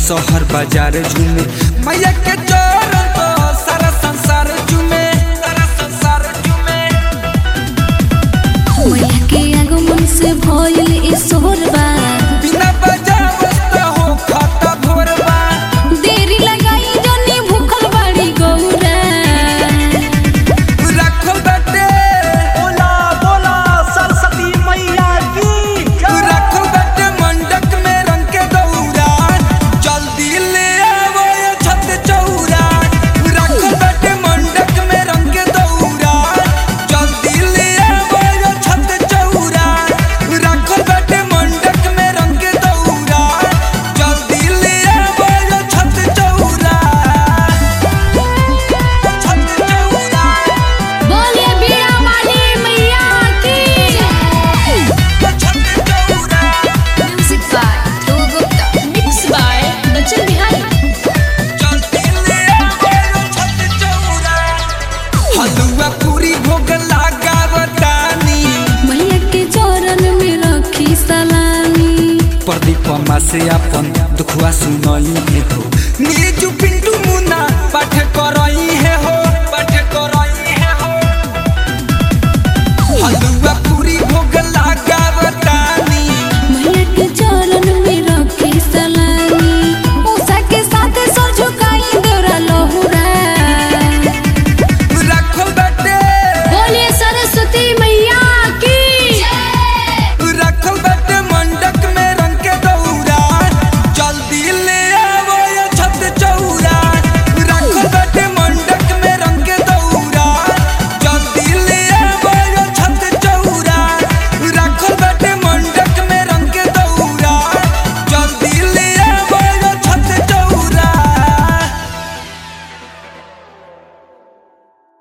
शहर बाजार झूमे मैया के चरण तो सारा संसार झूमे सारा संसार झूमे मैया के आगमन से भइल ई सोहरबा बिना बजावत त हो खाता भोरबा देरी लगाई जनी भूखल बाड़ी गौरा रखल बाटे बोला बोला सरस्वती मैया की जय। रखल बाटे मंडक में रंग के दौरा जल्दी ले आवो ये छत चौरा रखल बाटे मंडक में रंग के दौरा जल्दी ले आवो ये छत चौरा रखल बाटे मंडक में रंग के दौरा जल्दी ले आवो ये छत चौरा छत चौरा बोलिए बीड़ा वाली मैया की छत चौरा music by Dhruv Gupta mix by Bachchan Bihari हलुआ पूरी भोग लगावतानी मैया के चरण में रखी सलामी प्रदीप से अपन दुखुआ सुनई हो नीजू